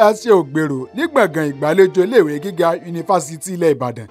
ẹ ṣe ògbèrò ní gbọ̀ngàn ìgbàlejò iléèwé gíga yunifásitì ilẹ̀ ìbàdàn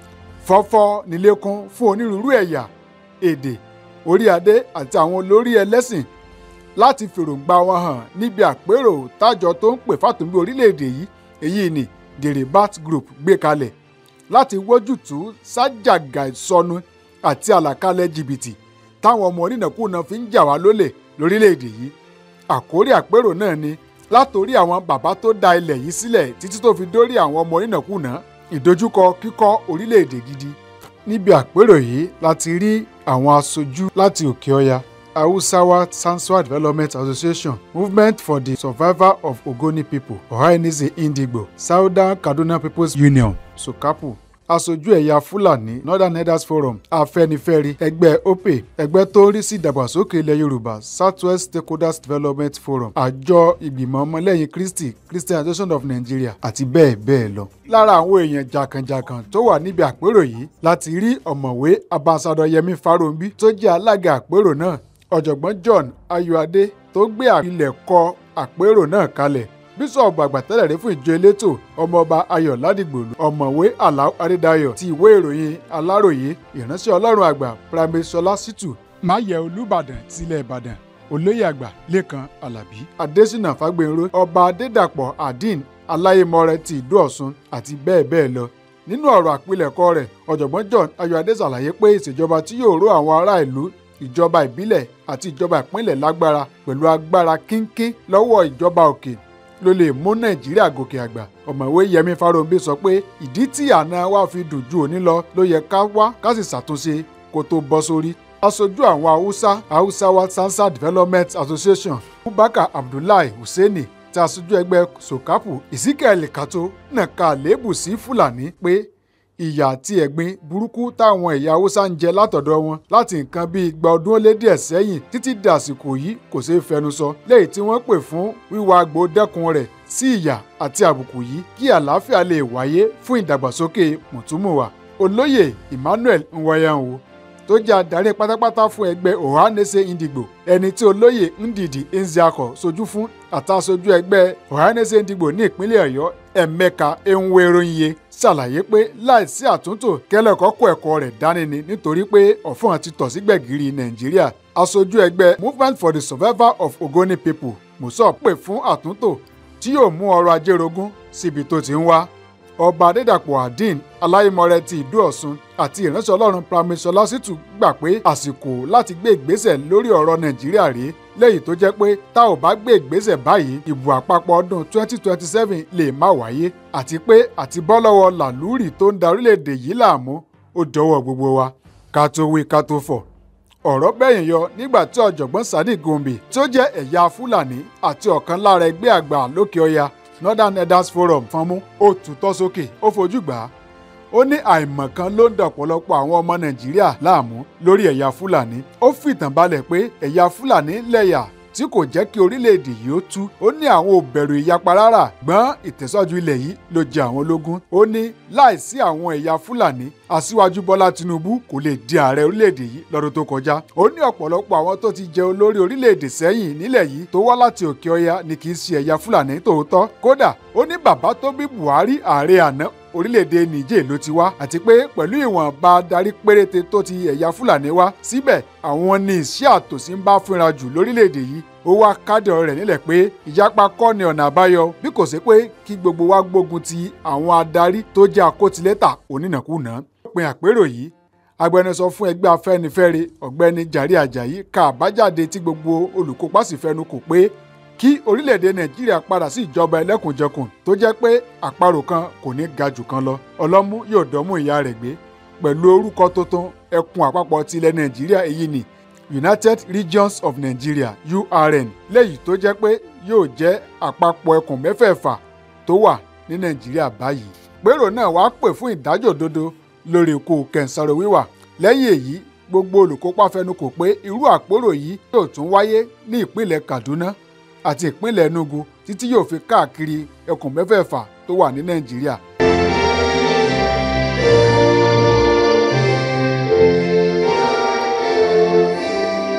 fọ́fọ́ nílékún fún onírúurú ẹ̀yà èdè orí adé àti àwọn olórí ẹlẹ́sìn láti fèròǹgbà wọn hàn níbi àpérò tájọ tó ń pè fàtúnbí orílẹ̀-èdè yìí èyí ni the rebat group gbé kalẹ̀ láti wójútùú sájàgà ìsọnù àti àlàkalẹ̀ jìbìtì táwọn ọmọ onínàkúnà fi ń jà wá lólè lórílẹ̀-èdè yìí àkórí àpérò náà ni látòrí àwọn bàbá tó da ilẹ̀ yìí sílẹ̀ títí tó fi dórí àwọn ọmọ onínàkúnà ìdojúkọ kíkọ́ orílẹ̀-èdè gidi níbi àpérò yìí láti rí àwọn aṣojú láti òkè ọya hausawa sansuwa development association movement for the survival of ogoni people ohanese indigbo southern kaduna people's union sokapu aṣojú ẹ̀yà fúlàní northern elders forum afẹ́nifẹ́re ẹgbẹ́ ope ẹgbẹ́ tó ń rí sí ìdàgbàsókè ilẹ̀ yorùbá southwest stakeholders development forum àjọ ìgbìmọ̀ ọmọlẹ́yìn kristi christian association of nigeria àti bẹ́ẹ̀ bẹ́ẹ̀ lọ. lára àwọn èèyàn jàǹkànjàǹkàn tó wà níbi àpérò yìí láti rí ọ̀mọ̀wé ambassadọ yẹmi farounbi tó jẹ́ alága àpérò náà ọ̀jọ̀gbọ́n john ayọ̀adé tó gbé àpilẹ̀kọ àpérò náà kalẹ̀ bíṣọ̀bù àgbàtẹ́lẹ̀ rí fún ìjọ elétò ọmọọba ayọ̀ ládìgbòlù ọ̀mọ̀wé aláò adédayọ̀ ti ìwé ìròyìn aláròyé ìránṣẹ́ ọlọ́run àgbà pramesọlá sítù máyẹ̀ olùbàdàn tilẹ̀ ìbàdàn olóyè àgbà lẹ́kan alábí adésínà fágbénró ọba adédàpọ̀ adin aláyémọrẹ ti ìlú ọ̀ṣun àti bẹ́ẹ̀ bẹ́ẹ̀ lọ nínú ọ̀rọ̀ àpilẹ̀kọ rẹ̀ ọ̀jọ̀gbọ́n john ayọ̀adé ṣàlàyé pé ìṣèjọba tí yóò ró àwọn ará ìlú ìjọba ìbílẹ̀ àti ìjọba ìpínlẹ̀ lágbára pẹ̀lú agbára kínkín lọ́wọ́ ìjọba òkè ló lè mú nàìjíríà gòkè àgbà ọ̀mọ̀wé yẹmi farounbi sọ pé ìdí tí àná wa fi dùn ju òní lọ ló yẹ ká wá ká sì ṣàtúnṣe kó tó bọ́ sórí aṣojú àwọn haúsá hausawa sansa development association bubakar abdullahi hussaini tí aṣojú ẹgbẹ́ sokapu ezekiel kato nàka àléébù sí fúlàní pé ìyà àti ẹ̀gbin burúkú táwọn ẹ̀yà haúsá ń jẹ látọ̀dọ̀ wọn láti nǹkan bíi igba ọdún ó lé díẹ̀ sẹ́yìn títí di àsìkò yìí kò ṣeé fẹnu sọ léyìí tí wọ́n pè fún wíwá àgbò dẹ́kun rẹ̀ sí ìyà àti àbùkù yìí kí àlàáfíà lè wáyé fún ìdàgbàsókè mùtúmùwà olóyè emmanuel nwayanwo tó jẹ́ adarí pátápátá fún ẹgbẹ́ ohanese indigbo ẹni tí olóyè ndidi nziakọ sojú fún àtàsojú ẹgbẹ́ ohanese indigbo ní ìpínlẹ̀ ọ̀yọ́ ẹ̀mẹ́ka enweroiye ṣàlàyé pé láìsí àtúntò kẹlẹ́kọ̀ọ́ kó ẹ̀kọ́ rẹ̀ dání ni nítorí pé ọ̀fọ̀n ti tọ̀ sí gbẹ̀gìrì nàìjíríà aṣojú ẹgbẹ́ movement for the survival of ogoni people musa pè fún àtúntò tí yóò mú ọrọ̀ ajé rogún síbi tó ti ń wá ọba adédàpọ̀ adin aláìmọ̀rẹ́ ti ìdú ọ̀ṣun àti ìránṣẹ́ ọlọ́run pramesọlá sítù gbà pé àsìkò láti gbé ìgbésẹ̀ lórí ọ̀rọ̀ nàìjíríà rèé lẹ́yìn tó jẹ́ pé tá ò bá gbé ìgbésẹ̀ báyìí ìbò àpapọ̀ ọdún 2027 lè má wáyé àti pé àti bọ́ lọ́wọ́ làlúrì tó ń da orílẹ̀-èdè yìí láàmú ó dọwọ́ gbogbo wa ká tó wí ká tó fọ̀ ọ̀rọ̀ bẹ́yìn yọ nígbà tí ọ̀jọ̀gbọ́n sadiq gombe tí ó jẹ́ ẹ̀yà fúlàní àti ọ̀kan lára ẹgbẹ́ àgbà lókè ọya northern elders forum fọnmú ó tutọ́ sókè ó fojú gbà á ó ní àìmọ̀kan ló ń da ọ̀pọ̀lọpọ̀ àwọn ọmọ nàìjíríà láàmú lórí ẹ̀yà fúlàní ó fìtàn balẹ̀ pé ẹ̀yà fúlàní lẹ̀yà tí kò jẹ́ kí orílẹ̀-èdè yìí ó tú ó ní àwọn ò bẹ̀rù ìyapa rárá gbọ́n ìtẹ̀sọ́jú ilẹ̀ yìí ló jẹ àwọn lógún ó ní láìsí àwọn ẹ̀yà fúlàní aṣíwájú bọ́lá tinubu kò lè di ààrẹ orílẹ̀-èdè yìí lọ́dún tó kọjá ó ní ọ̀pọ̀lọpọ̀ àwọn tó ti jẹ olórí orílẹ̀-èdè sẹ́yìn nílẹ̀ yìí tó wá láti òkè ọya ni kì í ṣe ẹ̀yà fúlàní tòótọ́ kódà ó ní bàbá tó bí buhari ààrẹ àná orílẹ̀-èdè niger ló ti wá àti pé pẹ̀lú ìwọ̀nba adarí péréte tó ti ẹ̀yà fúlàní wá síbẹ̀ àwọn ní iṣẹ́ àtòsí ń bá fínra jù lórílẹ̀-èdè yìí ó wá kádì ọ̀rọ̀ rẹ̀ nílẹ̀ pé ìyapa kọ́ ni ọ̀nà àbáyọ bí kò sí pé kí gbogbo wa gbógun ti àwọn adarí tó jẹ́ àkótilẹ́tà onínàkúnà. òpin àpérò yìí agbẹnusọ fún ẹgbẹ́ afẹ́nifẹ́re ọ̀gbẹ́ni jàrí àjàyí ka àbájáde tí gbogbo olùkópa sì fẹnu kò pé kí orílẹ̀-èdè nàìjíríà padà sí ìjọba ẹlẹ́kùnjẹkùn tó jẹ́ pé àparò kan kò ní ga jù kan lọ ọlọ́mú yóò dọ́mú ìyá rẹ̀ gbé pẹ̀lú orúkọ tuntun ẹkùn àpapọ̀ ti ilẹ̀ nàìjíríà èyí ni united regions of nigeria urn léyìí tó jẹ́ pé yóò jẹ́ àpapọ̀ ẹkùn mẹ́fẹ̀ẹ̀fà tó wà ní nàìjíríà báyìí pérò náà wàá pè fún ìdájọ́ òdodo lórí ikú kẹ̀ǹsàrò wíwà lẹ́yìn èyí gbogbo olùkópa fẹnukò pé irú àpérò yìí yóò tún wáyé ní ìpínlẹ̀ kaduna àti ìpínlẹ̀ enugu títí yóò fi káàkiri ẹkùn mẹ́fẹ̀ẹ̀fà tó wà ní nàìjíríà.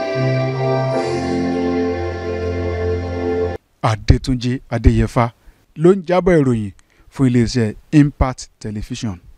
adétúnjì adéyẹfà ló ń jábọ̀ ìròyìn fún iléeṣẹ́ impact television.